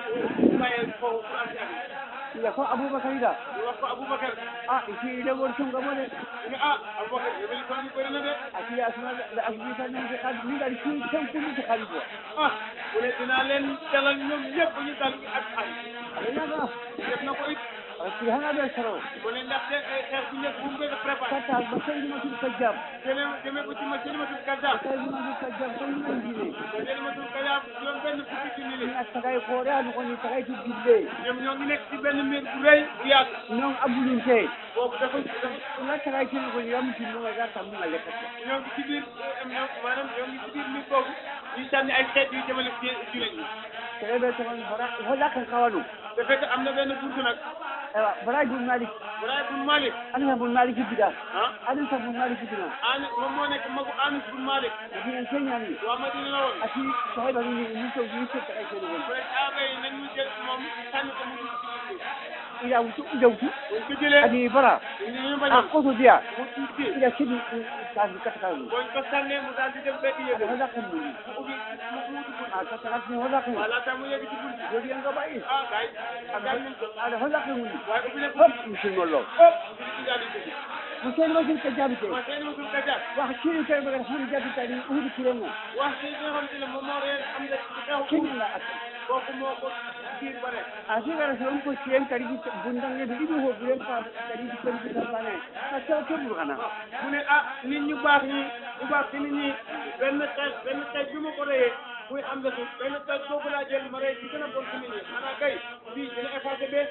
[SPEAKER 2] ñu bàyyee foofu pour am ci ak
[SPEAKER 1] ila ko aboubacar ida
[SPEAKER 2] ñu wax ko Aboubacar
[SPEAKER 1] a iti ɗegol tungamo de
[SPEAKER 2] ñu ne ah Aboubacar yow li ko ñu bëri na de
[SPEAKER 1] ati asma asbitanade kad min gaɗi fi tenkuɗi to haali bo
[SPEAKER 2] ah mu ne dinaa leen dalal ñoom ñëpp ñu dal ak ay
[SPEAKER 1] aɗañaga
[SPEAKER 2] def na ko it
[SPEAKER 1] si hanaɓe soro
[SPEAKER 2] mu ne ndaxte xeex bu njëkk bu mu koy préparé
[SPEAKER 1] katta ba saydimatul ka jam
[SPEAKER 2] demee demee ko ci ma Selimatul Kazzab
[SPEAKER 1] saydimatul ka jam saydiman jine
[SPEAKER 2] Selimatul Kazzab juróom benn fukki junni
[SPEAKER 1] min
[SPEAKER 2] la
[SPEAKER 1] a tagay koore ano koni tagay to dille
[SPEAKER 2] ñoom ñoo ngi nekk ci benn mbir bu rëy bu yàgg
[SPEAKER 1] non abulinte
[SPEAKER 2] boobu dafa dafa
[SPEAKER 1] nga tagay tene koni yamutinnoga ga tammuga lekkata
[SPEAKER 2] ñoo ngi ci biir ñoom maanaam ñoo ngi ci biir mbir boobu ñuy sànni ay xeet yu jëmale ci jullit ñi
[SPEAKER 1] tereɓe togon bara hollakan kawanu
[SPEAKER 2] te fekk am na benn buntu nag
[SPEAKER 1] ewa bara bun malik
[SPEAKER 2] Buraay bun Malik
[SPEAKER 1] anata bun malik bida
[SPEAKER 2] ah
[SPEAKER 1] anata bun malik bina
[SPEAKER 2] Anis moom moo nekk magu Anis bun Malik
[SPEAKER 1] dinen keñani
[SPEAKER 2] waa Madina la woon
[SPEAKER 1] ati sahiba ni ni to ni to tagay tene koni
[SPEAKER 2] mu ne saaba yi nañ ñu jël moom sànni ko mu dugg ci biir
[SPEAKER 1] ila wutu udawtu
[SPEAKER 2] buñ ko jëlee
[SPEAKER 1] adi bara
[SPEAKER 2] ñu ñu
[SPEAKER 1] a
[SPEAKER 2] bañoon
[SPEAKER 1] koto diya
[SPEAKER 2] mu tuuti
[SPEAKER 1] ila sidi kasi katakanu
[SPEAKER 2] booñ ko sànnee mu daal di dem fekk yëgal
[SPEAKER 1] hollakan muni
[SPEAKER 2] mu ubbi mu mu dugg
[SPEAKER 1] a katakatni hollakan
[SPEAKER 2] voilà tam mu yegg ci bunt bi
[SPEAKER 1] jodi en gaɓayi
[SPEAKER 2] ah gars yi gars nañ ko
[SPEAKER 1] aɗa hollakan muni
[SPEAKER 2] waaye ubbi na ko
[SPEAKER 1] hop musilmollo
[SPEAKER 2] hop ci ci daal di dugg
[SPEAKER 1] mo seydimatul ka jabite
[SPEAKER 2] ma seen masul Kazzab
[SPEAKER 1] wax kiri kay baga hon jabitani uhudu kirengo
[SPEAKER 2] wax ci nga xam te ne moom moo reen am na ci xew
[SPEAKER 1] kinna ata
[SPEAKER 2] kooku moo ko biir bare
[SPEAKER 1] a sigara so on ko siren kariji bundange ɗo ɗiɗi ho buren ka kariji kariji tampane a taw keɓuru kana
[SPEAKER 2] mu ne ah nit ñu baax ñi ñu baax ci nit ñi benn xeet benn xeet bi ma ko reyee muy am na suuf benn xeet boobu laa jël ma rey ci gën a bon ci nit ñi xanaa kay bii dina effacé bee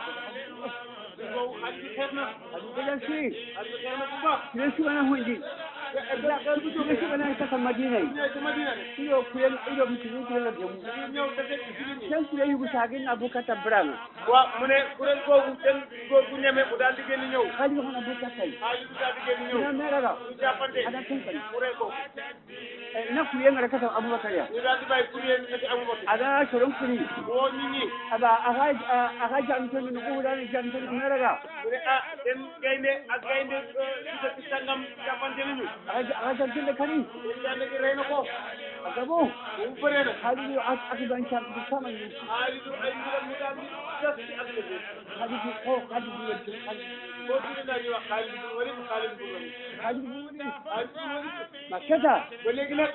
[SPEAKER 2] boobu xaj bi xeet na
[SPEAKER 1] aɗum gajan si
[SPEAKER 2] xaj bi xeet na bu baax
[SPEAKER 1] siren sugana honji siren sugana kata madinayi
[SPEAKER 2] ñëwee ci Madina de
[SPEAKER 1] iɗo kuyen iɗo mitini kurenga demu
[SPEAKER 2] ñu ñëw dafee ci jullit ñi
[SPEAKER 1] sen sire yugu sagin abu kata branga
[SPEAKER 2] waaw mu ne kuréel googu seen góor gu ñeme mu daal di génn ñëw
[SPEAKER 1] hali hon abu katay
[SPEAKER 2] xaalis bi daal di génn ñëw
[SPEAKER 1] ina meraga
[SPEAKER 2] ñu jàppante
[SPEAKER 1] aɗa tenkani
[SPEAKER 2] mu rey ko
[SPEAKER 1] na kuyengara kata aboubacar ya
[SPEAKER 2] ñu daal di bàyyi kuréel ati Abubakar
[SPEAKER 1] aɗa soron kuri
[SPEAKER 2] woo nit ñi
[SPEAKER 1] aba aka aka jamtoni no ɓuurani jamtoni meraga
[SPEAKER 2] mu ne ah seen gaynde ak gaynde ci dëkk sangam jàppante nañu
[SPEAKER 1] aka jamtinde kadi
[SPEAKER 2] seen gaynde gi rey na ko
[SPEAKER 1] a gabo
[SPEAKER 2] bu mu bëree nag
[SPEAKER 1] haaliɗo akiban camɗi samani
[SPEAKER 2] xaalisu ay mbiram mu daal di des ci àdduna bi
[SPEAKER 1] haaliɗi o haali buwedi
[SPEAKER 2] boo tuddee daal di wax xaalis bu wari xaalis bu wari
[SPEAKER 1] haali buwedi
[SPEAKER 2] xaalis bu wari
[SPEAKER 1] ma keta
[SPEAKER 2] ba léegi nag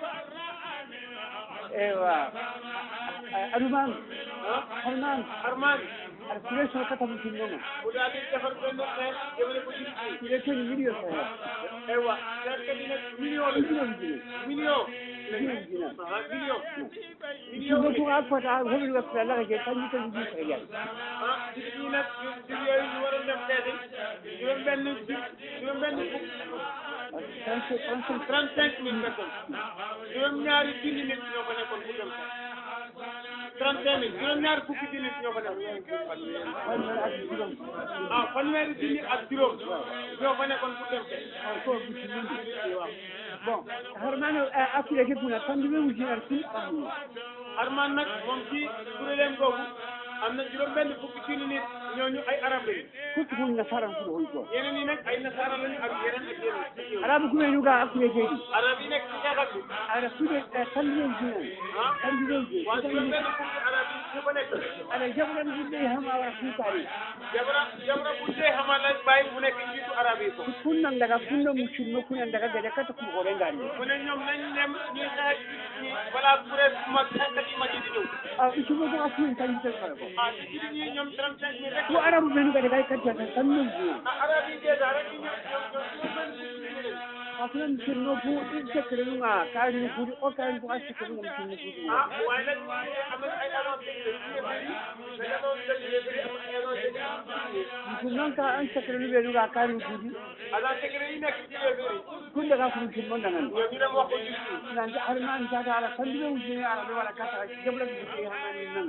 [SPEAKER 1] ewa aɗuman
[SPEAKER 2] ah
[SPEAKER 1] harman
[SPEAKER 2] Arman
[SPEAKER 1] aɗa sire sono kata mo tinnomo
[SPEAKER 2] mu daal di defar benn xeex jëmale ko ci ci
[SPEAKER 1] sire toni million sahe
[SPEAKER 2] aywa xeexkat yi nag million la
[SPEAKER 1] million jine
[SPEAKER 2] million
[SPEAKER 1] million jina
[SPEAKER 2] ah million million
[SPEAKER 1] sinno tun a fota homin wakkata laga je kanji kanji ji sahe jani
[SPEAKER 2] ah ci ñi nag ci yooyu ñu waroon dem seeti juróom benn juróom benn fukk
[SPEAKER 1] trente trente
[SPEAKER 2] trente cinq mille personnes juróom ñaari junni nit ñoo fa nekkoon pour dem sax trente cinq mille juróom ñaari fukki junni nit ñoo fa nekkoon
[SPEAKER 1] fanweer ak juróom
[SPEAKER 2] ah fanweeri junni ak juróom ñoo fa nekkoon pour dem sax
[SPEAKER 1] ko bisimilli bon harmano akkile ke kuna tanduɓe wujinar sin amni
[SPEAKER 2] Arman nag moom ci kuréelam googu am na juróom benn fukki junni nit ñooñu ay arab lañu
[SPEAKER 1] kottu ko nasaran kuɗo hoy ko
[SPEAKER 2] yeneen yi nag ay nasaara lañu ak yeneen ak yeneen
[SPEAKER 1] arabu kumenuga akkile keɗi
[SPEAKER 2] arab yi nekk ci xeexat bi
[SPEAKER 1] aɗa fuɗe tanduɓe wujinar
[SPEAKER 2] ah
[SPEAKER 1] tanduɓe wuje
[SPEAKER 2] waa juróom benn fukki arab yi ñu fa nekk
[SPEAKER 1] aɗa jaɓuɗan yimɓe hama wara fuukari
[SPEAKER 2] jabra jabra bu dee xamal la bàyyi mu nekk njiitu arab yi ko
[SPEAKER 1] funnan daga funno muccinno kunan daga gade kata kumo ko rengani
[SPEAKER 2] mu ne ñoom nañ dem ñuy xeex ñi balaa kuréel bu mag xeexkat yi mag yi di ñëw
[SPEAKER 1] a isumo ko akkuyen tanji tan kala ko
[SPEAKER 2] ah ci jullit ñi ñoom trente cinq mille rek
[SPEAKER 1] ko arabu ɓenu gade kay kaddata tanno wuje
[SPEAKER 2] ah arab yi dèjà rek ñu ñoom ñoom ñoom juróom benn fukki junni lañu
[SPEAKER 1] hakunan muccinno fu ɗin tekkere nuga karini fuuɗi o karini fo a tekkere nuga muccinno fuuɗi
[SPEAKER 2] ah waaye nag am na ay agence technique yu bëri dañu doon def yu bëri am ay agence technique
[SPEAKER 1] mutum noon ka an tekkere nu ɓenuga karini fuuɗi
[SPEAKER 2] agence technique yi nekk ci yu bëri
[SPEAKER 1] kun daga ko muccinno dagan
[SPEAKER 2] ñoom ñu dem wax ko juste
[SPEAKER 1] nante harmani tata ala tanduɓe wujine ala ɓe waɗa kata jaɓlaki buke hamani nana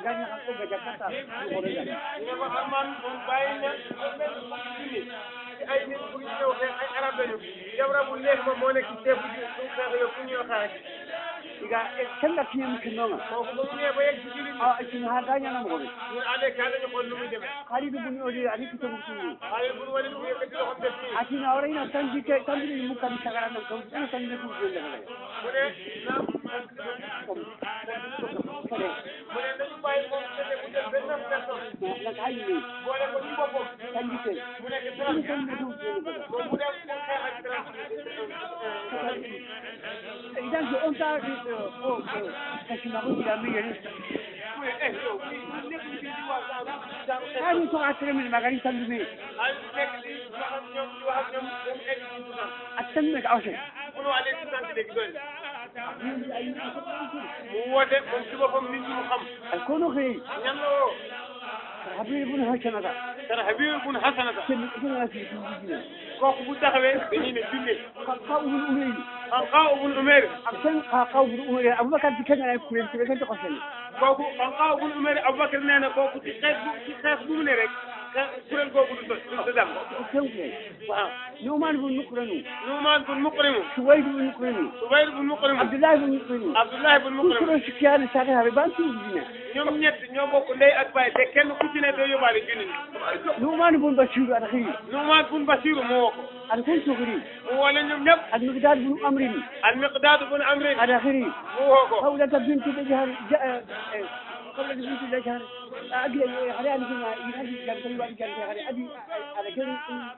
[SPEAKER 1] ganya ka ko ga jakata ko re gani
[SPEAKER 2] ñu ne ko Arman moom bàyyi na benn fukki junni ci ay nit bu ñu ñëw xeex ay arab lañu jabra bu neex ma moo nekk ci teefu ji su xeex yow fu ñuy xeex
[SPEAKER 1] diga kanga tiye mu kinonga
[SPEAKER 2] kooku ba mu ñëwee ba yegg ci jullit
[SPEAKER 1] a kin ha ganya na mo
[SPEAKER 2] ñi ñu àndee kaa dañu xool nu muy demee
[SPEAKER 1] khali du buni odi ani ko ko tuni
[SPEAKER 2] xaalis bu wali bu yëkkati loxo def nii
[SPEAKER 1] ati na ora ina tanji ke tanji ni mu kan sagara na ko ina tanji ko ko le
[SPEAKER 2] mu ne naam
[SPEAKER 1] kare
[SPEAKER 2] mu ne nañu bàyyi moom sene bu jël benn personne
[SPEAKER 1] na kai ni
[SPEAKER 2] boole ko ci boppam
[SPEAKER 1] tanji ke
[SPEAKER 2] mu nekk
[SPEAKER 1] ni
[SPEAKER 2] trente
[SPEAKER 1] tanji ko ko le
[SPEAKER 2] moom mu dem pour xeex ak trente
[SPEAKER 1] idan ke on ta o kashi ma ko da mi yeri
[SPEAKER 2] mu ne eh yow fii ñu nekk ci di wax genre genre xeex
[SPEAKER 1] ani to atre mi magari tanji mi
[SPEAKER 2] ay nekk di wax ak ñoom di wax ak ñoom ba mu egg ci Soudan
[SPEAKER 1] atan me ka awse
[SPEAKER 2] mënoo aller Soudan si léegi doy
[SPEAKER 1] ni ay
[SPEAKER 2] mu woote moom ci boppam nit ñi mu xam
[SPEAKER 1] al kono khiri
[SPEAKER 2] ñan la woo
[SPEAKER 1] habib bun hakana da
[SPEAKER 2] dara Habib bun Hasanata
[SPEAKER 1] ken ko na fi ko dina
[SPEAKER 2] kooku bu taxawee dañuy ne junne
[SPEAKER 1] ka ka ubun umri
[SPEAKER 2] Xanqaa bun Umayr
[SPEAKER 1] akan ka ka ubun umri abubakar dikan ay ku len ke ko sen
[SPEAKER 2] kooku Xanqaa bun Umayr Aboubacar nee na kooku ci xeex bu ci xeex bu mu ne rek xeex kuréel googu du do du dem
[SPEAKER 1] ko sen
[SPEAKER 2] waaw
[SPEAKER 1] numan bun nukranu
[SPEAKER 2] Nuumaan bun Muqrimu
[SPEAKER 1] suwayd bun nukranu
[SPEAKER 2] Subayr bun Muqrimu
[SPEAKER 1] abdullah bun nukranu
[SPEAKER 2] Abdullahi bun Muqrimu
[SPEAKER 1] ko sikyan sa ta habe ban tu dina
[SPEAKER 2] ñoom ñett ñoo bokk ndey ak baay te kenn ku ci ne doo yóbbaale junni
[SPEAKER 1] numan bun bashir al khiri
[SPEAKER 2] Nuumaan bun Basiru moo woo ko
[SPEAKER 1] al kun sugri
[SPEAKER 2] mu woo leen ñoom ñëpp
[SPEAKER 1] al miqdad bun amrin
[SPEAKER 2] al Miqdaad bun Amrin
[SPEAKER 1] al khiri
[SPEAKER 2] mu woo ko
[SPEAKER 1] hawla bint dajhar قبل بنت الأشهر أبي على أن كنا يهدي كان كل واحد كان على أبي على كل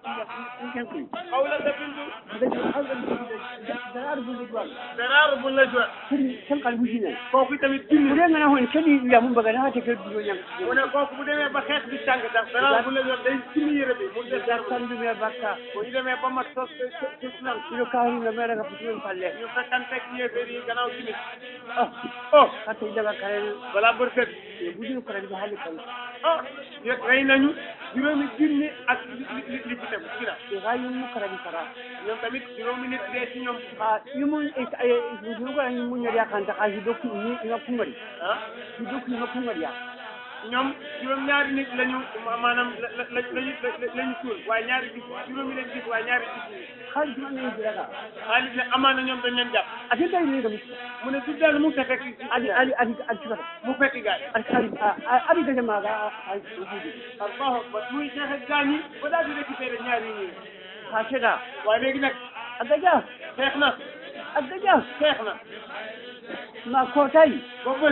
[SPEAKER 1] كان كل
[SPEAKER 2] Xawlata bintu
[SPEAKER 1] بدأ حول درار بالجوال
[SPEAKER 2] Daraar bun Najwa
[SPEAKER 1] كل كل قلب جينا
[SPEAKER 2] kooku tamit junni
[SPEAKER 1] ولين أنا هون كذي لا هم بقى نهاية كل دنيا
[SPEAKER 2] mu ne kooku bu demee ba xeex bi tàng sax Daraar bun Najwa day junni yére bi mu def dara
[SPEAKER 1] كان بما بكا
[SPEAKER 2] bu ñu demee ba mat sos ci sunan
[SPEAKER 1] كل كاهن لما رجع فتوين فله
[SPEAKER 2] ñu fekkanteeg yéeféer yi gannaaw timis
[SPEAKER 1] آه
[SPEAKER 2] oh
[SPEAKER 1] حتى إذا بقى كان
[SPEAKER 2] balaa bër set
[SPEAKER 1] يبودي كرة بحال كان
[SPEAKER 2] oh yëg rey nañu juróomi junni ak li li li ci tegu ci ginnaaw
[SPEAKER 1] يغايو مكرة بكرة
[SPEAKER 2] ñoom tamit juróomi nit dee ci ñoom
[SPEAKER 1] آه يمون إيه إيه يقولوا أن يمون يريا كان تقاشي دوكي إني إنا كمري
[SPEAKER 2] ah
[SPEAKER 1] دوكي إنا كمري يا
[SPEAKER 2] ñoom juróom-ñaari nit lañu maanaam la la la lañu lañu suul waaye ñaari gis juróomi leen gis waaye ñaari gis ñu
[SPEAKER 1] خالد ما نيجي لك
[SPEAKER 2] xaalis ne amaana ñoom dañ leen jàpp
[SPEAKER 1] أكيد ده يليق مش
[SPEAKER 2] mu ne du dellu mu fekk ci
[SPEAKER 1] أدي أدي أدي أدي شباب
[SPEAKER 2] mu fekk gaay
[SPEAKER 1] أدي أدي ده ما قا وجودي
[SPEAKER 2] allahu akbar muy xeex ak gaañ yi ba daal di récupéré ñaari ñi
[SPEAKER 1] هكذا
[SPEAKER 2] waaye léegi nag
[SPEAKER 1] أدجا
[SPEAKER 2] xeex na
[SPEAKER 1] أدجا
[SPEAKER 2] xeex na
[SPEAKER 1] ما كوتاي
[SPEAKER 2] ba bët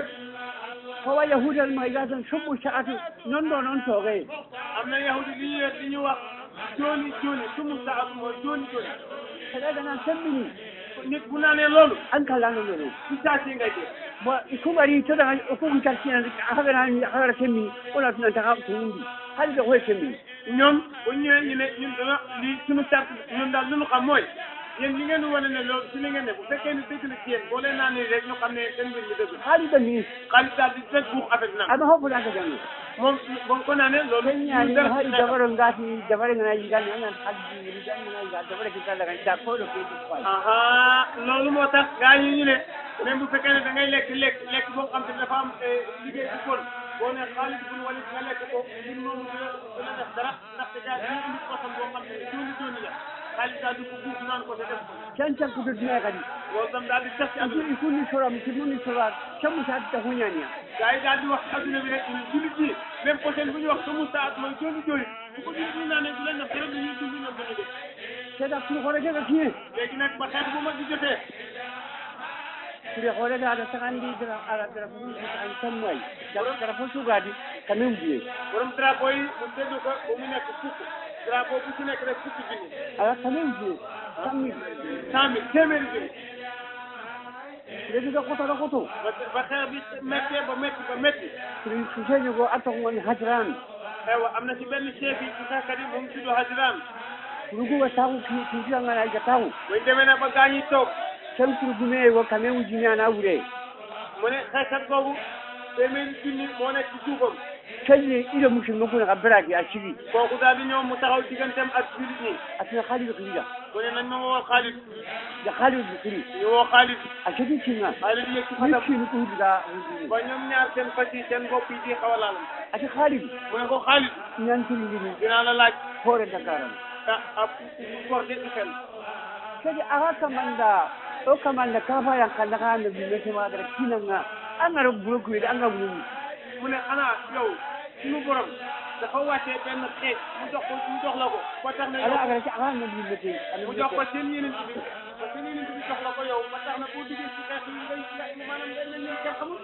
[SPEAKER 1] هو يهود المهيجات شبوا شعاتي نندو ننتوغي
[SPEAKER 2] am na yahudi li ñu li ñu wax jooni jooni sumu saatu mooy jooni jooni
[SPEAKER 1] كذا أنا سمني
[SPEAKER 2] nit bu naanee loolu
[SPEAKER 1] أنك لا نقوله
[SPEAKER 2] ci saa si ngay dee
[SPEAKER 1] ويكون بري ترى يكون كارتين هذا أنا هذا سمي ولا تنتهى تنبي هذا هو سمي
[SPEAKER 2] ñoom bu ñu ñëwee ñu ne ñun dana lii suñu sart ñun daal lu ñu xam mooy yéen li ngeen di wane ne loolu si li ngeen ne bu fekkee ni dëgg la ci yéen boo leen naanee rek ñu xam ne seen mbir mi dëgg la
[SPEAKER 1] هذا بني
[SPEAKER 2] xaalis daal di fekk buux affaire bi naan
[SPEAKER 1] أما هو فلان كذا
[SPEAKER 2] moom ba ko naanee loolu
[SPEAKER 1] يعني
[SPEAKER 2] ñu dara
[SPEAKER 1] هاي
[SPEAKER 2] ci xeex.
[SPEAKER 1] جبر ngati جبر ngana yigani ana haddi yigani ngana yiga جبر kita daga da ko do ke di fay
[SPEAKER 2] aha loolu moo tax gaa yi ñu ne même bu fekkee ne da ngay lekk lekk lekk boo xam te ne dafa am eh, liggéey bu kon boo ne xaalis bu wala nga lekk ko ngir noonu dina dina def dara ndaxte gaa yi indi poson boo xam ne jooni jooni la xaalis daal di ko buuf naan ko te def ko
[SPEAKER 1] can can ku do dina kadi
[SPEAKER 2] loolu tam daal di tas ci
[SPEAKER 1] aku
[SPEAKER 2] àdduna
[SPEAKER 1] ikuni sura mkimuni sura chamu sa ta hunyanya
[SPEAKER 2] gaa yi daal di wax ci àdduna bi rek ñu jullit yi même poson bu ñu wax sumu saat mooy jooni jooni bu ko jullit ñi naanee du leen def dara dañuy dund ñoom dañuy def
[SPEAKER 1] seda ku hore ga tiye
[SPEAKER 2] léegi nag ba xeex bu mag di jotee
[SPEAKER 1] kure hore ga da sakandi dra ala dra fu ni ta an tamwai da dra fu su gadi kamen biye
[SPEAKER 2] borom drapeau yi mu séddu ko ba mu nekk fukk drapeau bu ci nekk rek fukki junni
[SPEAKER 1] ala kamen biye tammi
[SPEAKER 2] cent mille téeméeri junni
[SPEAKER 1] lebi ga koto da koto
[SPEAKER 2] ba ba xeex bi méttee ba métti ba métti
[SPEAKER 1] kure su senyo go ato ngoni hajran
[SPEAKER 2] aywa am na ci benn chef yi ci xeexkat yi moom tudd Hajran
[SPEAKER 1] kurugu wa tawu ki ki jira ngana ga tawu
[SPEAKER 2] buñ demee nag ba gaa ñi toog
[SPEAKER 1] can kurugume wo kamen wujina na wure
[SPEAKER 2] mu ne xeexkat boobu téeméeri junni moo nekk ci suufam
[SPEAKER 1] kalle ila musulmi kuna ka baraki a cigi
[SPEAKER 2] kooku daal di ñëw mu taxaw digganteem ak jullit ñi
[SPEAKER 1] atina Khalid kiriya
[SPEAKER 2] mu ne nañ ma woo Xaalid
[SPEAKER 1] da Khalid kiri
[SPEAKER 2] ñu woo Xaalid
[SPEAKER 1] a cigi kinga
[SPEAKER 2] Xaalid yëg ci
[SPEAKER 1] ni
[SPEAKER 2] fasam
[SPEAKER 1] kini ko hudiga hudini
[SPEAKER 2] ba ñoom ñaar seen fas yi seen bopp yi di xaw a laal
[SPEAKER 1] ati Khalid
[SPEAKER 2] mu ne ko Xaalid
[SPEAKER 1] ñantulindini
[SPEAKER 2] dinaa la laaj
[SPEAKER 1] hore dakaran
[SPEAKER 2] ah ah for de xel
[SPEAKER 1] kadi aga kamanda o kamanda kafa yan kanda ka na bi mete ma da kinanga an ga rubu ku da an ga bulu
[SPEAKER 2] mu ne xanaa yow suñu borom dafa wàccee benn xeej mu jox ko mu jox la ko ba tax na
[SPEAKER 1] ala
[SPEAKER 2] yow
[SPEAKER 1] aga ci aga na bi mete
[SPEAKER 2] mu jox ko seen yeneen bi ba seen yeneen bi jox la ko yow ba tax na boo duggee ci xeex yi ngay ngay maanaam day mel ni kenn xamul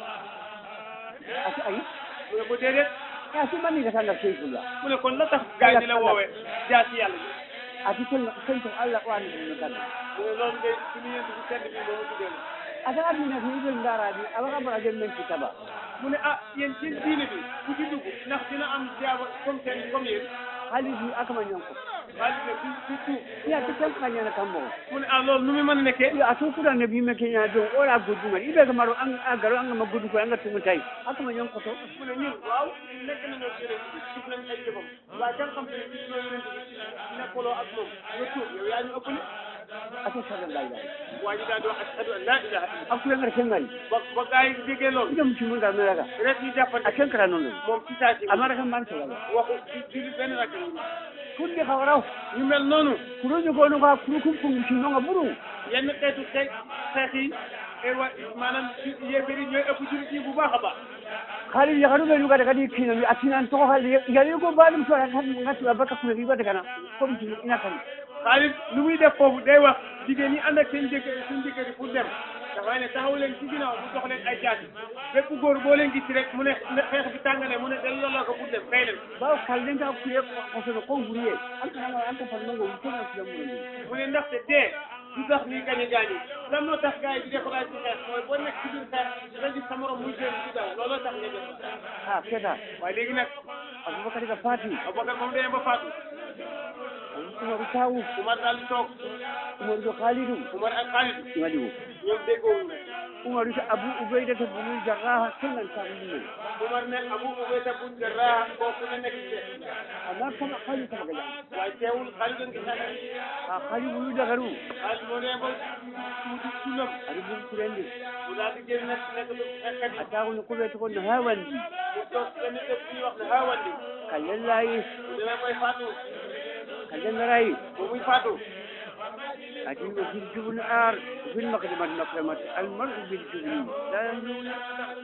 [SPEAKER 1] ati ay
[SPEAKER 2] mu ne ko déedéet
[SPEAKER 1] ya ci man ni ga tanda sai kula
[SPEAKER 2] mu ne kon la tax gaay di la woowee jaasi yàlla ji
[SPEAKER 1] ati tel sai to Allah wa ni ni kan
[SPEAKER 2] mu ne loolu de suñu yent bi sedd bi moo ma tuddee la
[SPEAKER 1] ata abi na fi bin dara bi aba ka bara den men kitaba
[SPEAKER 2] mu ne ah yéen seen diine bi ku ci dugg ndax dina am jaaba comme seen comme yéen
[SPEAKER 1] Khalid ni aka man yanko
[SPEAKER 2] xaalis ne du du tuub
[SPEAKER 1] ya ci kan kan yana kan mo
[SPEAKER 2] mu ne ah loolu nu mu mën a nekkee
[SPEAKER 1] ya atu kuda ne bi me kenya don ora gudu ngal ibe ga maro an a garo an ga magudu ko an ga tumu tai aka man yanko to
[SPEAKER 2] mu ne ñun waaw nekk nañoo ci yeneen bi gis nañ ay jëfam waaye kan xam te ne gis nañoo yeneen bi nekkuloo ak moom nga tuub yow yaa ñu ëppale
[SPEAKER 1] ati sallallahu alaihi
[SPEAKER 2] waa ji daal di wax ashhadu an laa ilaha illa
[SPEAKER 1] aku yang kengal
[SPEAKER 2] ba ba gaa yi déggee loolu
[SPEAKER 1] ida mutum ga me ga
[SPEAKER 2] rek ñu jàppante
[SPEAKER 1] a kan kara non
[SPEAKER 2] moom ci saa si
[SPEAKER 1] amara kan man sala
[SPEAKER 2] waxu ci julli benn rakk yi
[SPEAKER 1] kunde khawraw
[SPEAKER 2] ñu mel noonu
[SPEAKER 1] kuruju ko no ga kuru kum kum ci no ga buru
[SPEAKER 2] yenn xeetu xeex xeex yi et wa maanaam ci yéefar yi ñooy ëpp jullit yi bu baax a baax
[SPEAKER 1] khali ya garu be nu ga daga di kina mi atinan to khali ya ri ko balum to ran ngati abaka kuru riba daga na ko mi ina kan
[SPEAKER 2] xaalis lu muy def foofu day wax jigéen ñi ànd ak seen jëkkër seen jëkkër yi pour dem dafay ne taxaw leen ci ginnaaw mu jox leen ay jaasi bépp góor boo leen gis rek mu ne xeex bi tàngane mu ne delloo la ko pour dem fay leen
[SPEAKER 1] ba kallen ka ku ye ko so ko buriye an kana an ka farma go ko na su mu
[SPEAKER 2] mu ne ndaxte dee du tax ñuy gañe gaañi lan moo tax gars yi di découragé ci xeex mooy boo nekk ci biir xeex nga gis sa morom muy génn ci daw looloo tax nga def
[SPEAKER 1] ha keda
[SPEAKER 2] waaye léegi nag
[SPEAKER 1] abubakar ga fati
[SPEAKER 2] Abubakar moom demee ba faatu
[SPEAKER 1] umaru tawu
[SPEAKER 2] Umar daal di toog
[SPEAKER 1] umaru do khalidu
[SPEAKER 2] Umar ak Xaalid
[SPEAKER 1] ngaliwo
[SPEAKER 2] ñoom déggoowuñ ne
[SPEAKER 1] umaru ta abu ubayda ta bunu jarraha sunan ta bunu
[SPEAKER 2] Umar ne Abu Ubayda bun Jarrah kooku la nekk ci
[SPEAKER 1] amma kama khalidu ta ga
[SPEAKER 2] waaye teewul Xaalid a ngi xeex
[SPEAKER 1] ha khalidu bunu da garu
[SPEAKER 2] Xaalid moo demee ba tuuti sunam
[SPEAKER 1] ari bu kurende
[SPEAKER 2] mu daal di génn nag nekk lu xeexkat yi
[SPEAKER 1] atawu no ko be to ko no hawandi
[SPEAKER 2] mu toog benn dëkk bu ñuy wax ne Haawandi
[SPEAKER 1] kallen layi
[SPEAKER 2] mu demee mooy faatu
[SPEAKER 1] kallen rayi
[SPEAKER 2] ba muy faatu
[SPEAKER 1] ati o fil jubun ar fil maqdimat maqdamat al mar'u bil jubni la yumna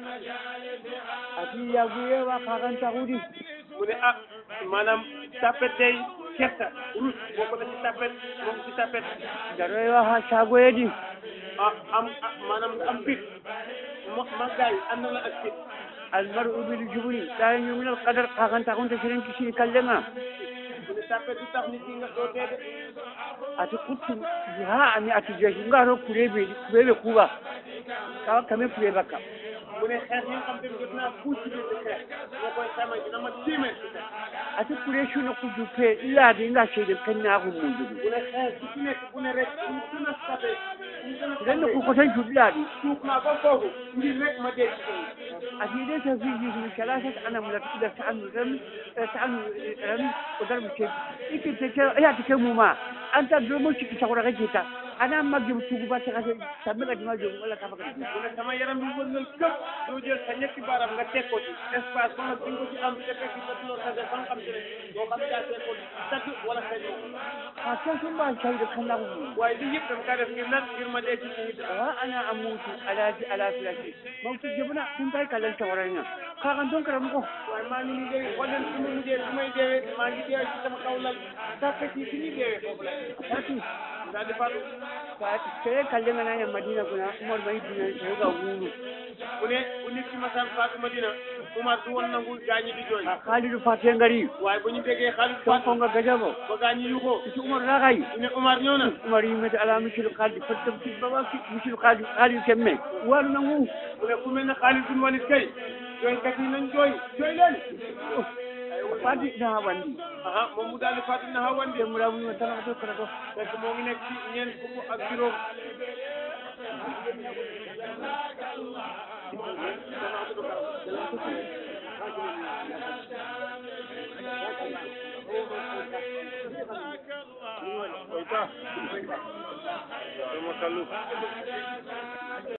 [SPEAKER 1] ati ya guye wa kakan tagudi
[SPEAKER 2] mu ne ah maanaam tapet day kersa rus boo ko def ci tapet moom ci tapet
[SPEAKER 1] daroy wa ha shagoyedi
[SPEAKER 2] ah am ah maanaam nga am fit mo màggaay ànd la ak fit
[SPEAKER 1] al mar'u bil jubni la yumna al qadar kakan tagunta sirin kisi kallenga
[SPEAKER 2] mu ne tapet du tax nit ki nga doo dee de
[SPEAKER 1] ati kuttu ha ami ati jeshi ngaro kurebe kurebe kuba kawa kame kureba ka
[SPEAKER 2] mu ne xeex yi nga xam te ne jot naa fuus ci biir di xeex moo koy xamee dina ma téeméer ci xeex
[SPEAKER 1] ati kure shuno kudu pe illa di nga shede kanna ko mundu
[SPEAKER 2] bu ne xeex ku ci nekk bu ne rek ñu gën a sabe ñu gën a
[SPEAKER 1] dan
[SPEAKER 2] sabe
[SPEAKER 1] ko ko tan judla di
[SPEAKER 2] suuf naa ba foofu ngir rek ma dee ci kaw
[SPEAKER 1] ati dai ta fi ji min shalashat ana mulaki da ta'annu ram ta'annu ram ko darbu ce ike ce ce ya ta kai mu ma an ta domo shi ta kura kake ta ana magge tugu ba ta kace ta mika jima jo wala ka baka
[SPEAKER 2] mu ne sama yaram bi wërngal këpp doo jël sa ñetti baaraam nga teg ko ci espace ba nga bi nga ko ci am te fekk sa tuloo sa def ba nga xam te ne doo xam yaa teg ko tagg wala sa ñëw
[SPEAKER 1] a ce sun ba shi da kan lagu
[SPEAKER 2] waaye lii yëpp dama kaa def ngir lan ngir ma dee ci nit
[SPEAKER 1] wa ana amutu ala ji ala filashi mautu jibna kun kai kallon tawaranya ka kan don karamu ko
[SPEAKER 2] waaye maa ngi nii dee xool leen fi mu mujjee fi may deewee maa ngi deewee ci sama kaw lal sàkkat yi fi ñuy deewee foofu la
[SPEAKER 1] Fati,
[SPEAKER 2] daal di faatu
[SPEAKER 1] sai kallon na yan madina kuna umar bai dina sai ga wuru
[SPEAKER 2] mu ne bu nit ki masaan faatu Madina Umar du woon nangu gaañi di jooy
[SPEAKER 1] a khalidu faten gari
[SPEAKER 2] waaye bu ñu déggee xaalis
[SPEAKER 1] ton
[SPEAKER 2] faatu
[SPEAKER 1] ko ga gajabo
[SPEAKER 2] ba gaañi yu ko
[SPEAKER 1] iti umar na kai
[SPEAKER 2] ñu ne Umar ñëw na
[SPEAKER 1] umar yi mata ala mishil khalidu fatam fi baba fi mishil khalidu khalidu kemme waru na wu
[SPEAKER 2] mu ne ku mel ne Xaalid bin Walid kay jooykat yi nañ jooy jooy leen
[SPEAKER 1] fati na wandi
[SPEAKER 2] aha moom mu daal di faatu na Haawandi
[SPEAKER 1] te mu rabu ma tan to kana to
[SPEAKER 2] fekk moo ngi nekk ci ñeent fukk ak juróom
[SPEAKER 3] Oita. Toma calor.